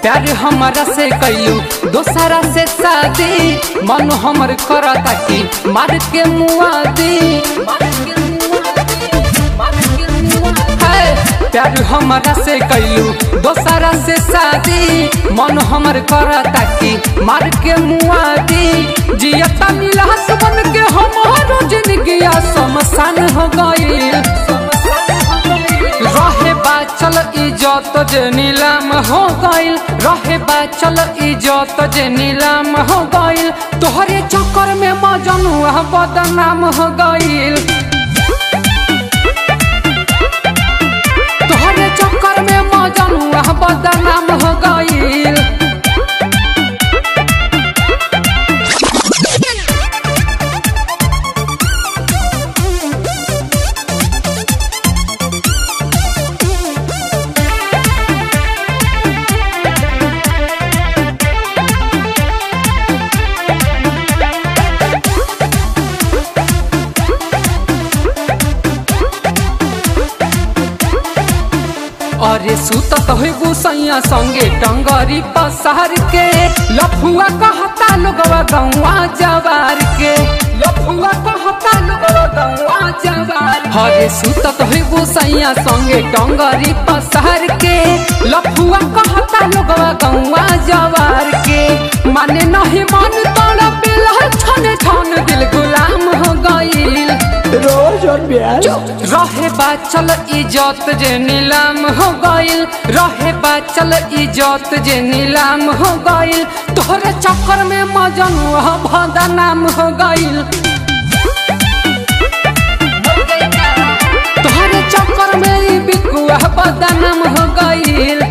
प्यार हमारा से कैलू दोसरा से शादी मन हमर करता कि मार के मुआदी है, प्यार हमारा से कैलू दोसरा से शादी मन हमर करता कि मार के मुआदी जियता मिलास बन के हमारो जिंदगी शमशान हो गई रहे बा चल इजत जे नीलाम हो गइल रहे बा चल इजत जे नीलाम हो गइल तोहरे चक्कर में मजनुआ बदनाम हो गइल तोहरे चक्कर में मजनुआ बदनाम हो गइल अरे सुतत होइबू सैया संगे टंगरी पसार के लफुआ कहता लोगवा गौवा जवार के लफुआ कहता लोगवा गौवा जवार अरे सुतत होइबू सैया संगे टंगरी पसार के लफुआ कहता लोगवा गौवा जवार के माने नहीं मन तोड़ा पिला छने छन दिल गुलाम हो गईल रोज और ब्याज रहे बा चल इजत जे नीलाम हो गइल रहे बा चल इजत जे नीलाम हो गइल तोहरे चक्कर में मजनुआ बदनाम हो गइल तोहरे चक्कर में ई बिकुआ बदनाम हो गइल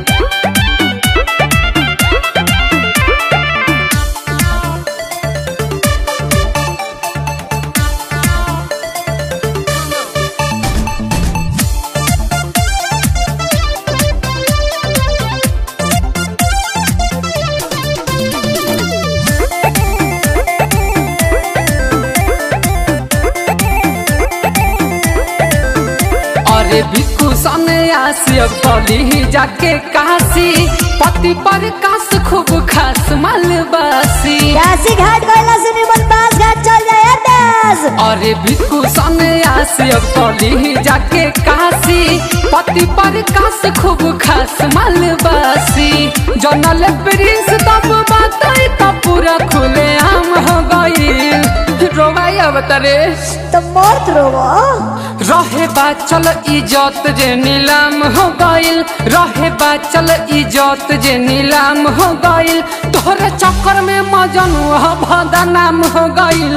अरे भिक्खु सने आसी अब कली जाके काशी पति पर कास खूब खास मालबासी काशी घाट गइला से निमन बास घाट चल जाए दास अरे भिक्खु सने आसी अब कली जाके काशी पति पर कास खूब खास मालबासी जनल प्रिंस तब बात तब पूरा खुले आम हो गईल रोवाई अवतरे तो मत रोवो रहे बा चल इजत जे नीलाम हो गइल रहे बा चल इजत जे नीलाम हो गइल तोहरे चक्कर में मजनुआ बदनाम हो गइल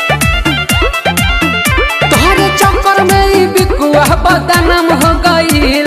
तोहरे चक्कर में ई बिकुआ बदनाम हो गइल